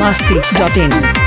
masti.in.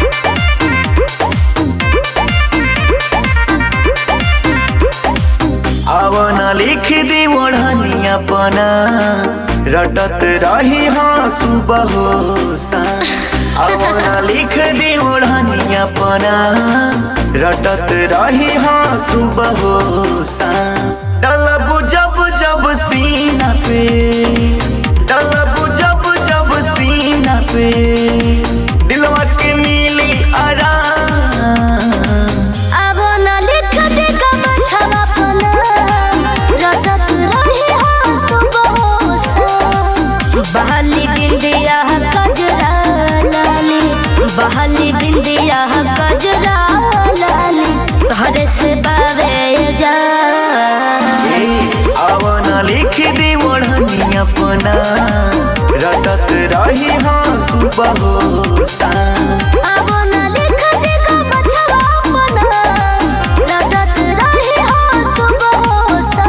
आवना लिख दी ओढ़नी अपना रटत रही हाँ सुबह हो सा आवना लिख दी ओढ़नी अपना रटत रही हाँ सुबह हो सा डलब जब जब सीना पे डलब जब जब सीना पे दिलवा के मिली आराम अब न लिख दे कमछवा पना रटत रही हो सुबह सा बहाली बिंदिया कजरा लाली बहाली बिंदिया कजरा लाली तोहरे से बावे जा आवना लिख दी ओढ़नी अपना रटत रही हाँ सुबह हो सा अब न लिख दे कमछवा पना रटत रही हो सुबह सा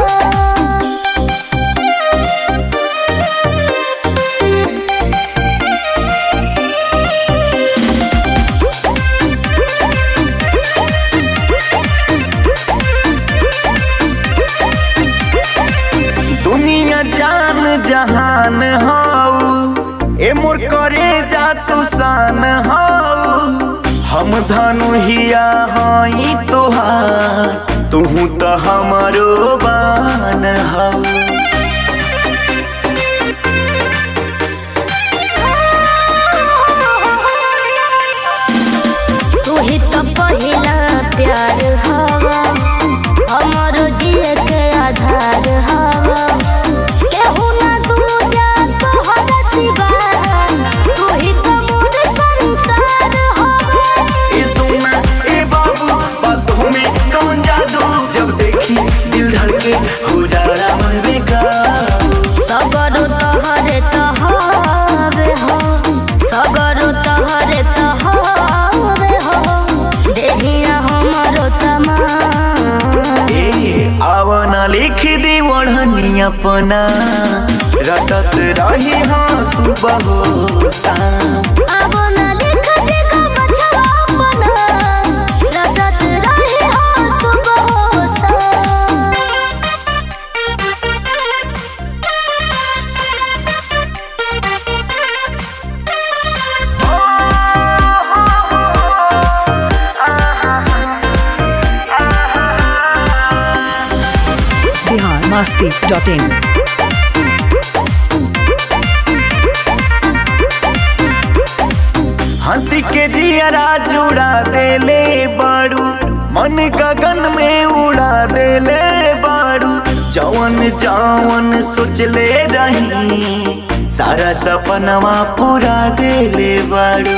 दुनिया जान जहान हाउ ए मोर करे जा तू सान हाउ हम धनु हिया हई तोहार तुहू तो हमारो बान हाउ तू ही तो पहिला प्यार हवा हमारो जिए के आधार हवा केहू ना दूजा तोहरा सिवा तू ही तो मोर संसार हवा ए सोना ए बाबू बातों में कौन जादू जब देखी दिल धड़के हो जा रहा मन बेकार सगरो तोहरे तहवे हो सगरो तोहरे तहवे हो देहिया हमारो तमा ए आवना लिख दी ओढ़नी अपना रटत रही हाँ सुबह हो शाम अब न लिख दे कमछवा अपना रटत रही हो सुबह सा Bihar masti.in. हंसी के जियरा जुड़ा देले बाड़ू मन गगन में उड़ा देले बाड़ू जवन जवन सोचले रही सारा सपनवा पूरा देले बाड़ू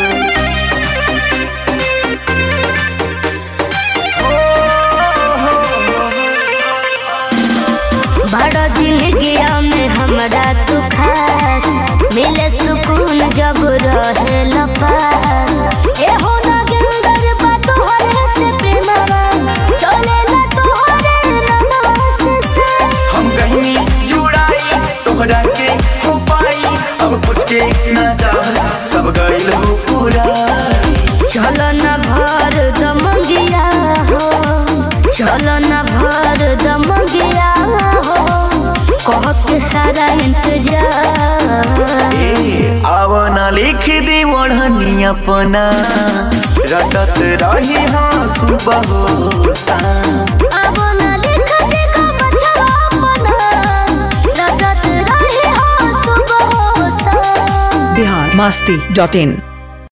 बड़ा जिंदगिया में हमरा तू खास मिले सुकून जब रहे लपास ए हो ना गंदर बा तोहरे से प्रेमवा चले ला तोहरे ननवा से सा हम कहीं जुड़ाई तोहरा के हो पाई अब कुछ के ना जा सब गइल हो पूरा चल न भर दमंगिया हो चल न भर दमंगिया हो कह के सारा इंतजार ए, आवना लिख दी ओढ़नी अपना रटत रही हाँ सुबह हो शाम अब न लिख दे कमछवा अपना रटत रही हो सुबह सा Bihar masti.in.